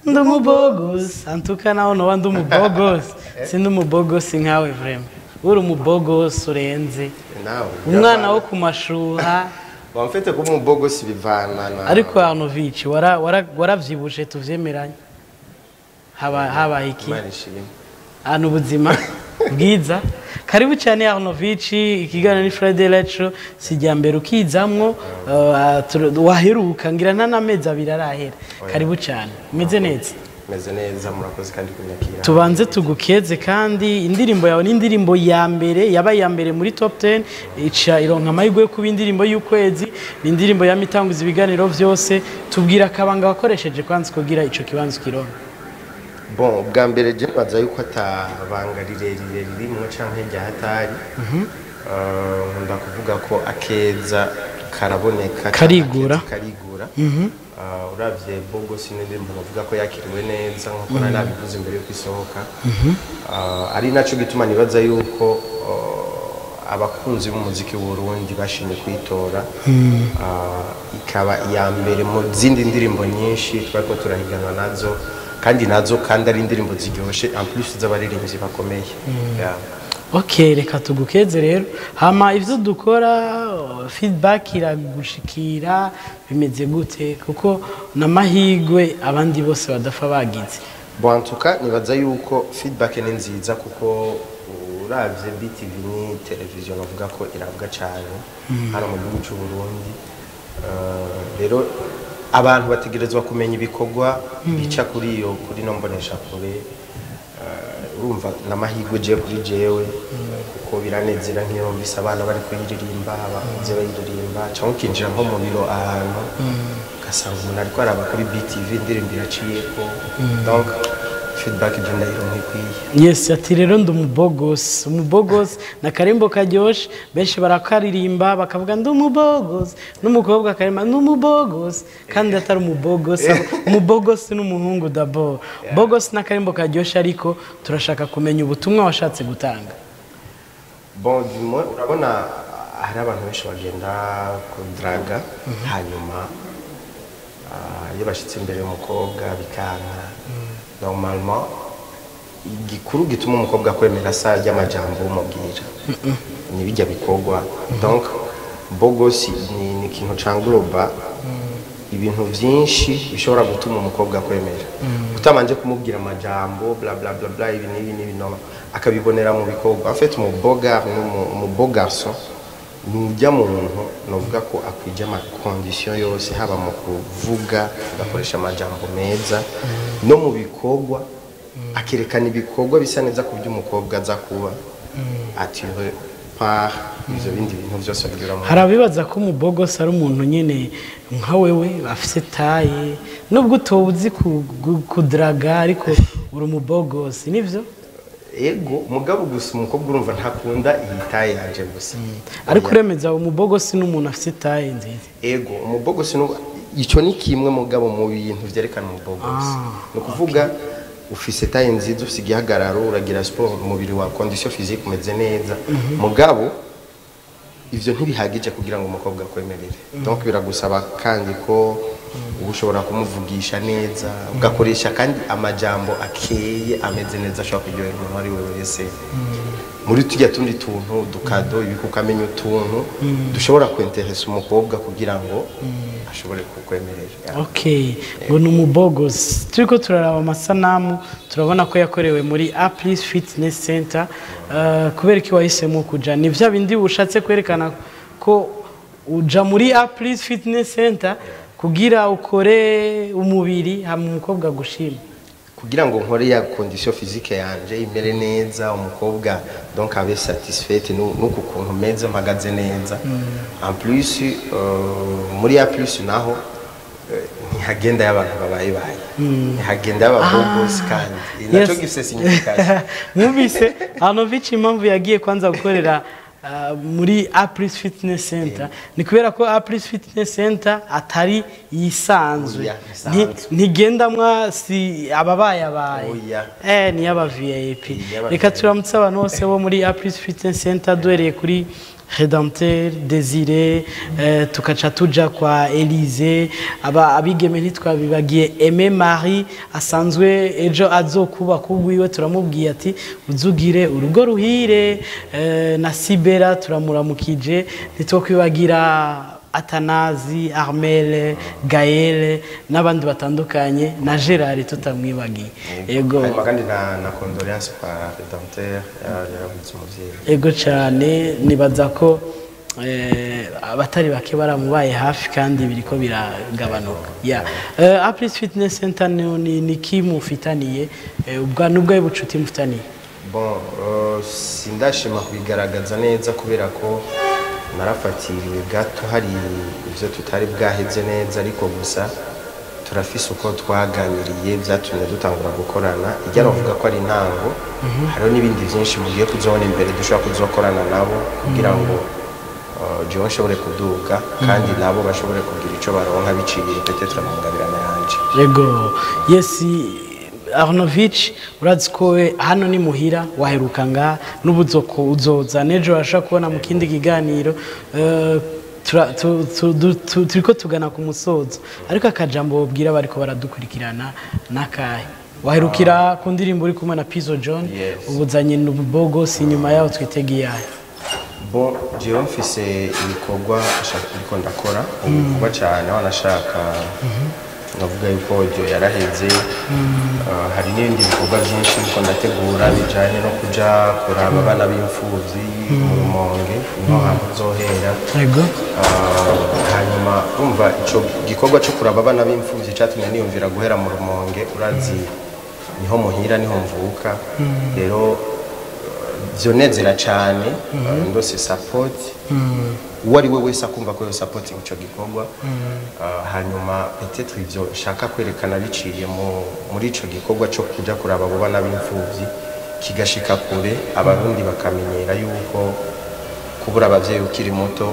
ndi umubogosi antuka naho noba ndi umubogosi sindi umubogosi nkawe vrema uri umubogosi urenze nawe umwana wo ku mashuha wamfite kuba umubogosi bivana na ariko arnovici wara- wara- waravyibushe tuvyemeranye haba habaye iki Imana ishimwe ahantu ubuzima bwiza karibu cyane arnovici ikiganiro ni friday retro sijya mbere ukizamwo uh, tur- waheruka ngira nta n'amezi abiri arahera karibu cyane umeze neza meze neza murakoze kandi kunyakira tubanze tugukeze kandi indirimbo yawe ni indirimbo ya mbere yabaye iya mbere muri top 10 ica ironka amahirwe yo kuba indirimbo y'ukwezi ni indirimbo yamitanguza ibiganiro byose tubwira akabanga wakoresheje kwanza kugira ico kibanza ukironka bon bwa mbere je baza yuko atabanga rirerire ririmwo canke rya hatari Eh, nkunda kuvuga ko akeza karaboneka Karigura. akeza karigura Eh, uravye bogosi n'indirimbo bavuga ko yakiriwe neza nkuko nari nabivuze imbere yuko isohoka Eh, ari naco gituma nibaza yuko eh, abakunzi b'umuziki w'urundi bashimye kuyitora Eh, ikaba iya mbere mu zindi ndirimbo nyinshi twariko turahiganwa nazo kandi nazo kandi ari indirimbo ziryoshe en plus z'abaririmbyi bakomeye Yeah. ok reka tugukeze rero hama ivyo dukora uh, feedback iragushikira bimeze gute kuko n'amahirwe abandi bose badafa bagize bwantuka nibaza yuko feedback ni nziza kuko uravye BTV ni televiziyo bavuga ko irabwa cyane hano mu gihugu cy'u Burundi Eh, rero abantu bategerezwa kumenya ibikorwa bica kuri iyo kuri no mbonesha kure Eh, urumva n'amahirwe je kuri jewe kuko biranezera nk'iyo mbise abana bari kuyiririmba abakunze bayiririmba cyangwa ukinjira nko mu biro ahantu ugasanga umuntu ariko araba kuri BTV indirimbo iraciyeko donc feedback je ndayironka ikwiye yes ati rero ndi umubogosi umubogosi na karimbo karyoshe benshi barakaririmba bakavuga ndi umubogosi n'umukobwa akarima ndi umubogosi kandi atari umubogosi umubogosi n'umuhungu dabo bogosi na karimbo karyoshe ariko turashaka kumenya ubutumwa washatse gutanga bon du moins urabona hari abantu benshi bagenda kudraga hanyuma ah, iyo bashyitse imbere y'umukobwa bikanka normalement igikuru gituma umukobwa akwemera sa ry'amajambo umubwira ni bijya bikorwa donc bogosi ni, ni ikintu cangloba ibintu byinshi bishobora gutuma umukobwa akwemera utabanje kumubwira amajambo bla bla bla bla ibi n'ibi n'ibi no akabibonera mu bikorwa en fait umuboga umubogarso ni ujya muntu novuga ko akwije amakondisiyo yose haba mu kuvuga agakoresha amajambo meza no mu bikorwa akerekana ibikorwa bisa neza ku byo umukobwa aza kuba atire par ibyo bindi bintu byose bigira mu hari abibaza ko umubogosi ari umuntu nyine nka wewe afite taye nubwo utobuzi kudraga ariko uri umubogosi nibyo ego mugabo gusa umukobwa urumva ntakunda iyi taye yanje gusa ariko uremeza umubogosi n'umuntu afite taye nziza ego umubogosi nu- icyo ni kimwe mugabo mu bintu byerekana umubogosi ni ukuvuga ufise taye nziza ufise igihagararo uragira siporo umubiri wa kondisiyo fizike umeze neza mugabo ivyo ntibihagije kugira ngo umukobwa akwemerere donc biragusaba kandi ko uba ushobora kumuvugisha neza ugakoresha kandi amajambo akeye ameze neza ashobora kuryohera umuntu uwo ari we wese muri tujya tundi tuntu dukado ibiko ukamenya utuntu dushobora kwenteresa umukobwa kugira ngo ashobore kukwemerera ok ngo ni umubogosi turi ko turaraba amasanamu turabona ko yakorewe muri aplis fitness center Eh, kubera ko wahisemo kuja ni bya bindi ushatse kwerekana ko uja muri aplis fitness center kugira ukore umubiri hama umukobwa gushima kugira ngo nkore ya kondisiyo fizike yanje imere neza umukobwa donc abe satisfaite nu- nuku kuntu meze mpagaze neza en plus euh, muri ya plus naho eh, ntihagenda y'abantu babaye baye ntihagenda y'ababogosi kandi naco Yes. gifise signification mwumvise hanovici impamvu yagiye kwanza gukorera ah, muri Apris Fitness Center ni kubera ko Apris Fitness Center atari yisanzwe Oya, Nti- isanzwe. ntigendamwa si ababaye abaye Oya. eh ni aba VIP Ni iy'aba reka VIP. turamutse abantu bose bo muri Apris Fitness Center duhereye kuri Redempteur Desire eh, tukaca tuja kwa Elise aba abigeme ntitwabibagiye Aime Marie asanzwe ejo azokubaka ubwiwe turamubwiye ati uzugire urugo ruhire eh, na Sibera turamuramukije ntitwokwibagira Atanazi, Armel, Gaël n'abandi batandukanye na Gerard tutamwibagiye ego hanyuma kandi na na condoléance kwa redempteur yaravutse umuvyeyi ego cyane nibaza ko eh, abatari bake baramubaye hafi kandi biriko biragabanuka ya yeah. Apris Fitness Center ni, ni, ni ki mufitaniye eh, ubwa nubwo bucuti mufitaniye bon uh, sindashima kubigaragaza neza kubera ko narafatiriwe gato hari ibyo tutari bwaheze neza ariko gusa turafise uko twaganiriye byatumye dutangura gukorana ijya bavuga ko ari intango hariho n'ibindi byinshi mugiye kuzabona imbere dushobora kuzokorana nabo kugira ngo uh, jewe nshobore kuduga kandi nabo bashobore kugira icyo baronka biciye petetre mu ngabirana yanje ego yes Arnovich urazi ko we hano ni muhira waheruka nga n'ubuzoko uzoza nejo urashobora kubona mu kindi kiganiro eh, tura- tu- tu- du- tu- turiko tugana ku musozo ariko akajambo babwira bariko baradukurikirana n'akahe waherukira ku ndirimbo uri kumwe na Pizzo John Yes. ubuzanye n'ububogos inyuma yaho twitegeye ayo bon jewe mfise ibikorwa nshaka ariko ndakora ubu vuba cyane wanashaka navuga yuko audio yaraheze Uh, hari n'ibindi bikorwa byinshi ariko ndategura bijanye no kuja kuraba abana b'imfuvyi mu rumonge niho hantu nzohera ego Uh, hanyuma umva ico gikorwa cyo kuraba abana b'imfuvyi catumye niyumvira guhera mu rumonge urazi niho muhira niho mvuka rero vyonezera cane uh, ndose support uwo ari we wese akumva ko yo support ico gikorwa Uh, hanyuma peut-être ivyo nshaka kwerekana biciye mu- muri ico gikorwa cyo kuja kuraba abo bana b'imfuvyi kigashika kure abarundi bakamenyera yuko kubura abavyeyi ukiri muto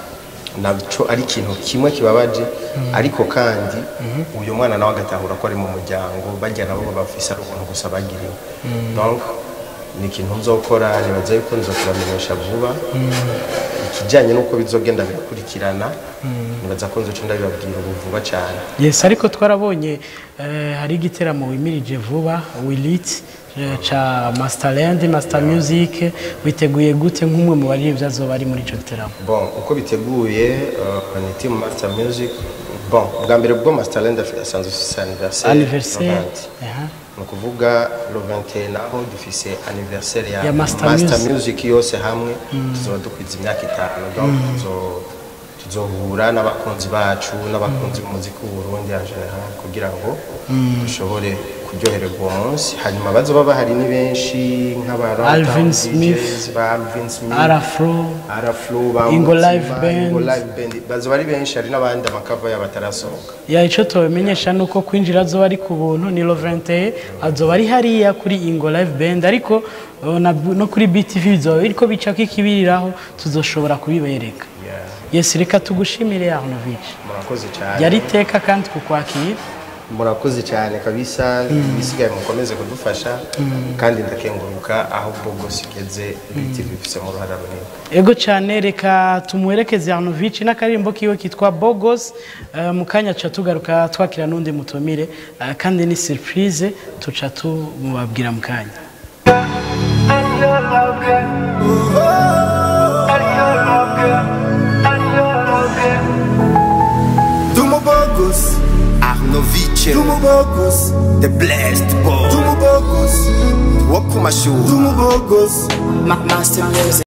naco ari ikintu kimwe kibabaje ariko kandi uyu mwana nawe agatahura ko ari mu muryango bajya nabo baba bafise ari ubuntu gusa bagiriwe donc ni ikintu nzokora nibaza yuko nzokubamenyesha vuba ikijyanye n'uko bizogenda birakurikirana nibaza ko nzoca ndabibabwira ubu vuba cyane yes ariko twarabonye eh, hari igiteramo wimirije vuba wilit eh, ca Masterland Master Music witeguye gute nk'umwe mu baririmbyi azoba ari muri ico giteramo bon uko biteguye uh, ni team master music bon bwa mbere bwo masterland asanzwe afise anniversaire anniversaire Laurent. aha ni ukuvuga le 21 naho dufise anniversaire ya, Ya Master Music. music yose hamwe tuzoba dukwiza imyaka itanu donc tuzo- tuzohura n'abakunzi bacu n'abakunzi b'umuziki w'uburundi en general kugira ngo dushobore kuryohererwa uwo munsi hanyuma bazoba bahari ni benshi nk'aba Alvin Runtown Smith, DJs, ba Alvin Smith Arafro Araflo ba Ingo Mutima, Live Band. Ingo Live Band bazoba ari benshi hari n'abandi amakava yabo atarasohoka ya ico tubamenyesha nuko kwinjira azoba ari ku buntu ni Lovente azoba ari hariya kuri Ingo Live Band ariko uh, na- no kuri BTV bizoba biriko bicako ikibiriraho tuzoshobora kubibereka Yeah. yes reka tugushimire Arnovich murakoze cyane yari iteka kandi kukwakira murakoze cyane kabisa ibisigaye mukomeze kudufasha kandi ndakenguruka aho bwose igeze biti bifisemo uruhare runini ego cyane reka tumuherekeze Arnovich n'akarimbo kiwe kitwa Bogos eh, mu kanya tuca tugaruka twakira n'undi mutumire eh, kandi ni surprise tuca tumubabwira mu kanya Dumo Bogus, Arnovice, Dumo Bogus, the blessed boy. Dumo Bogus, Wakumashu, Dumo Bogus. Ma- Master Music.